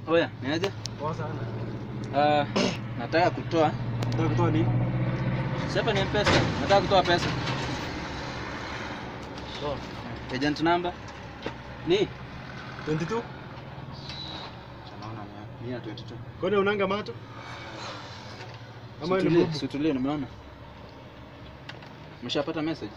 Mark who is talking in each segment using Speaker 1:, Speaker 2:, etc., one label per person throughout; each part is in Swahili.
Speaker 1: Oya, niaje?
Speaker 2: Poa sana.
Speaker 1: Uh, nataka kutoa
Speaker 2: Nataka kutoa nini?
Speaker 1: sasa ni pesa. Nataka kutoa pesa.
Speaker 2: Toa.
Speaker 1: Agent number ni
Speaker 2: 22.
Speaker 1: Naona mia 22.
Speaker 2: Kwani unanga macho? Ama wewe ni
Speaker 1: Situlie,
Speaker 2: bubu?
Speaker 1: situlie, nimeona. Umeshapata message?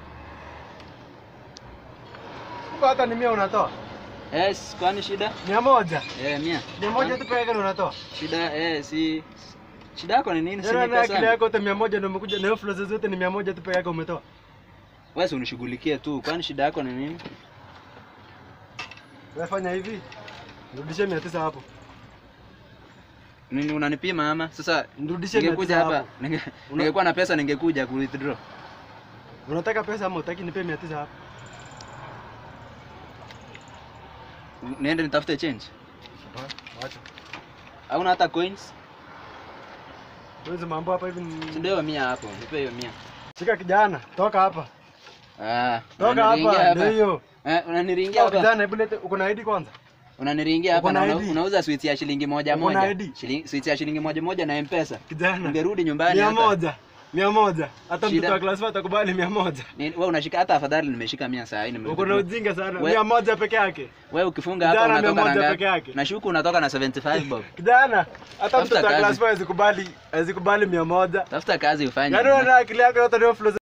Speaker 2: Kwa hata ni mia unatoa.
Speaker 1: Yes, kwani shida?
Speaker 2: Mia moja.
Speaker 1: Eh, mia.
Speaker 2: Mia moja tu peke yake unatoa.
Speaker 1: Shida eh, si shida yako ni nini? Si
Speaker 2: Yaani
Speaker 1: ni
Speaker 2: na akili
Speaker 1: pesa.
Speaker 2: yako yote mia moja ndio umekuja na hiyo flow zote ni mia moja tu peke yake umetoa.
Speaker 1: Wewe si unishughulikie tu. Kwani shida yako ni nini?
Speaker 2: Wewe fanya hivi. Nirudishie mia tisa hapo.
Speaker 1: Nini unanipima ama? Sasa
Speaker 2: Nirudishie mia
Speaker 1: ningekuja
Speaker 2: tisa
Speaker 1: hapa,
Speaker 2: hapo.
Speaker 1: ninge,
Speaker 2: Una-
Speaker 1: ningekuwa na pesa ningekuja ku withdraw.
Speaker 2: Unataka pesa ama utaki nipe mia tisa hapo?
Speaker 1: Niende nitafute change.
Speaker 2: Wacha.
Speaker 1: Hauna hata coins?
Speaker 2: Wewe mambo hapa hivi.
Speaker 1: Si
Speaker 2: ni-
Speaker 1: ndio hiyo mia hapo. Nipe hiyo mia.
Speaker 2: Shika kijana, toka hapa.
Speaker 1: Ah,
Speaker 2: Toka
Speaker 1: unaniringia
Speaker 2: hapa, ndio hiyo.
Speaker 1: Eh, unaniringia
Speaker 2: Toka
Speaker 1: hapa.
Speaker 2: kijana, hebu lete uko na ID kwanza.
Speaker 1: Unaniringia hapa
Speaker 2: Uko na
Speaker 1: na una,
Speaker 2: ID?
Speaker 1: unauza sweets ya shilingi moja
Speaker 2: Uko na
Speaker 1: moja.
Speaker 2: ID?
Speaker 1: Shilingi sweets ya shilingi moja moja na M-Pesa.
Speaker 2: Kijana.
Speaker 1: Ungerudi nyumbani
Speaker 2: Mia
Speaker 1: hata.
Speaker 2: moja. Mia moja. Hata
Speaker 1: Shida.
Speaker 2: mtoto wa class 4 atakubali mia moja.
Speaker 1: Ni- Wewe unashika hata afadhali nimeshika mia saa hii nime.
Speaker 2: Uko na ujinga sana.
Speaker 1: We-
Speaker 2: Mia moja peke yake.
Speaker 1: Wewe ukifunga hapa
Speaker 2: Kijana, mia
Speaker 1: unatoka na
Speaker 2: moja
Speaker 1: ngapi?
Speaker 2: peke yake.
Speaker 1: Nashuku unatoka na 75 bob.
Speaker 2: Kijana, hata
Speaker 1: Tafuta
Speaker 2: mtoto wa
Speaker 1: kazi.
Speaker 2: class 4 hawezi kubali, hawezi kubali mia moja.
Speaker 1: Tafuta kazi ufanye.
Speaker 2: Yaani unaona akili yako yote ndio flow